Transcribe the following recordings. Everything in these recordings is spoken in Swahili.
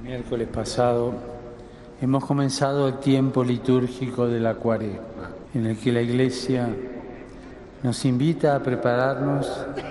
Miércoles pasado hemos comenzado el tiempo litúrgico de la cuaresma, en el que la Iglesia nos invita a prepararnos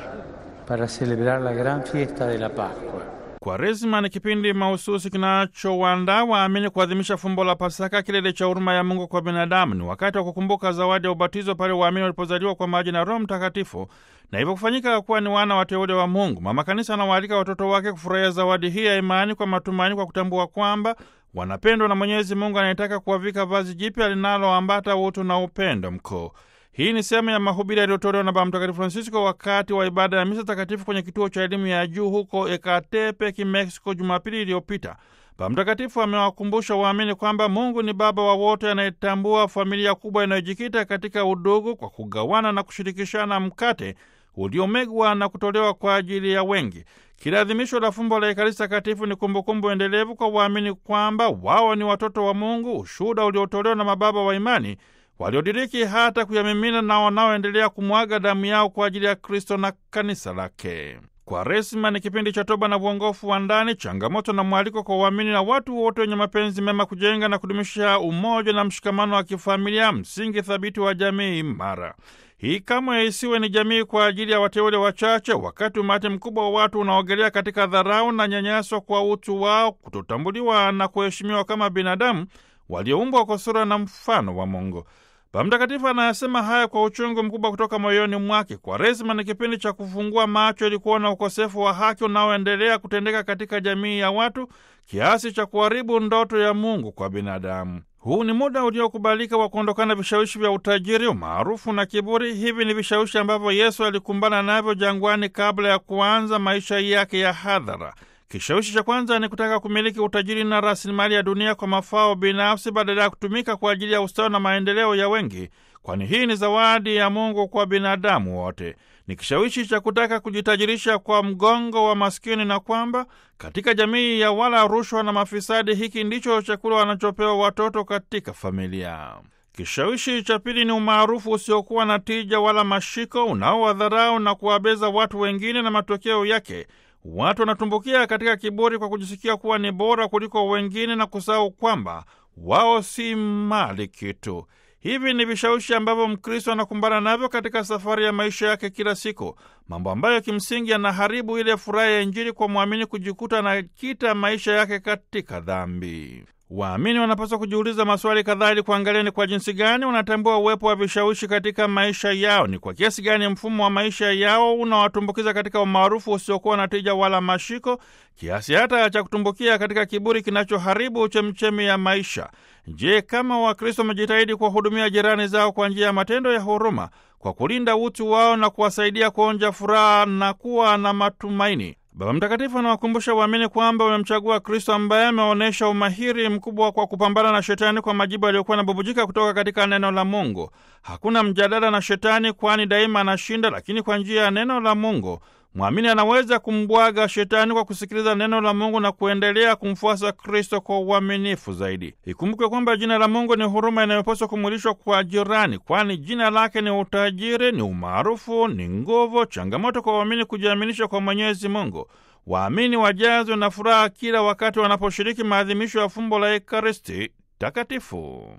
para celebrar la gran fiesta de la Pascua. Kwaresma ni kipindi mahususi kinachowaandaa waamini kuadhimisha fumbo la Pasaka, kilele cha huruma ya Mungu kwa binadamu. Ni wakati wa kukumbuka zawadi ya ubatizo pale waamini walipozaliwa kwa maji na Roho Mtakatifu na hivyo kufanyika kuwa ni wana wateule wa Mungu. Mama Kanisa anawaalika watoto wake kufurahia zawadi hii ya imani kwa matumaini, kwa kutambua kwamba wanapendwa na Mwenyezi Mungu anayetaka kuwavika vazi jipya linaloambata utu na upendo mkuu. Hii ni sehemu ya mahubiri yaliyotolewa na Baba Mtakatifu Francisco wakati wa ibada ya misa takatifu kwenye kituo cha elimu ya juu huko Ecatepec, Mexico, Jumapili iliyopita. Baba Mtakatifu amewakumbusha waamini kwamba Mungu ni Baba wa wote anayetambua familia kubwa inayojikita katika udugu kwa kugawana na kushirikishana mkate uliomegwa na kutolewa kwa ajili ya wengi. Kila adhimisho la fumbo la Ekaristi Takatifu ni kumbukumbu endelevu kwa waamini kwamba wao ni watoto wa Mungu, ushuhuda uliotolewa na mababa wa imani waliodiriki hata kuyamimina na wanaoendelea kumwaga damu yao kwa ajili ya Kristo na kanisa lake. Kwaresima ni kipindi cha toba na uongofu wa ndani, changamoto na mwaliko kwa uamini na watu wote wenye mapenzi mema kujenga na kudumisha umoja na mshikamano wa kifamilia, msingi thabiti wa jamii imara. Hii kamwe isiwe ni jamii kwa ajili ya wateule wachache, wakati umati mkubwa wa watu unaogelea katika dharau na nyanyaso kwa utu wao, kutotambuliwa na kuheshimiwa kama binadamu walioumbwa kwa sura na mfano wa Mungu. Baba Mtakatifu anayasema haya kwa uchungu mkubwa kutoka moyoni mwake. Kwaresima ni kipindi cha kufungua macho ili kuona ukosefu wa haki unaoendelea kutendeka katika jamii ya watu kiasi cha kuharibu ndoto ya Mungu kwa binadamu. Huu ni muda uliokubalika wa kuondokana vishawishi vya utajiri, umaarufu na kiburi. Hivi ni vishawishi ambavyo Yesu alikumbana navyo jangwani kabla ya kuanza maisha yake ya hadhara. Kishawishi cha kwanza ni kutaka kumiliki utajiri na rasilimali ya dunia kwa mafao binafsi badala ya kutumika kwa ajili ya ustawi na maendeleo ya wengi, kwani hii ni zawadi ya Mungu kwa binadamu wote. Ni kishawishi cha kutaka kujitajirisha kwa mgongo wa maskini, na kwamba katika jamii ya wala rushwa na mafisadi, hiki ndicho chakula wanachopewa watoto katika familia. Kishawishi cha pili ni umaarufu usiokuwa na tija wala mashiko, unaowadharau na kuwabeza watu wengine, na matokeo yake watu wanatumbukia katika kiburi kwa kujisikia kuwa ni bora kuliko wengine na kusahau kwamba wao si mali kitu. Hivi ni vishawishi ambavyo Mkristo anakumbana navyo katika safari ya maisha yake kila siku, mambo ambayo kimsingi yanaharibu ile furaha ya Injili kwa mwamini kujikuta anakita maisha yake katika dhambi. Waamini wanapaswa kujiuliza maswali kadhaa ili kuangalia ni kwa jinsi gani wanatambua uwepo wa vishawishi katika maisha yao. Ni kwa kiasi gani mfumo wa maisha yao unawatumbukiza katika umaarufu usiokuwa na tija wala mashiko, kiasi hata cha kutumbukia katika kiburi kinachoharibu chemchemi ya maisha. Je, kama Wakristo wamejitahidi kuwahudumia jirani zao kwa njia ya matendo ya huruma, kwa kulinda utu wao na kuwasaidia kuonja furaha na kuwa na matumaini? Baba Mtakatifu anawakumbusha waamini kwamba wamemchagua Kristo ambaye ameonyesha umahiri mkubwa kwa kupambana na Shetani kwa majibu aliyokuwa yanabubujika kutoka katika neno la Mungu. Hakuna mjadala na Shetani, kwani daima anashinda, lakini kwa njia ya neno la Mungu mwamini anaweza kumbwaga Shetani kwa kusikiliza neno la Mungu na kuendelea kumfuasa Kristo kwa uaminifu zaidi. Ikumbukwe kwamba jina la Mungu ni huruma inayopaswa kumwilishwa kwa jirani, kwani jina lake ni utajiri, ni umaarufu, ni nguvu, changamoto kwa waamini kujiaminisha kwa Mwenyezi Mungu. Waamini wajazwe na furaha kila wakati wanaposhiriki maadhimisho ya fumbo la Ekaristi Takatifu.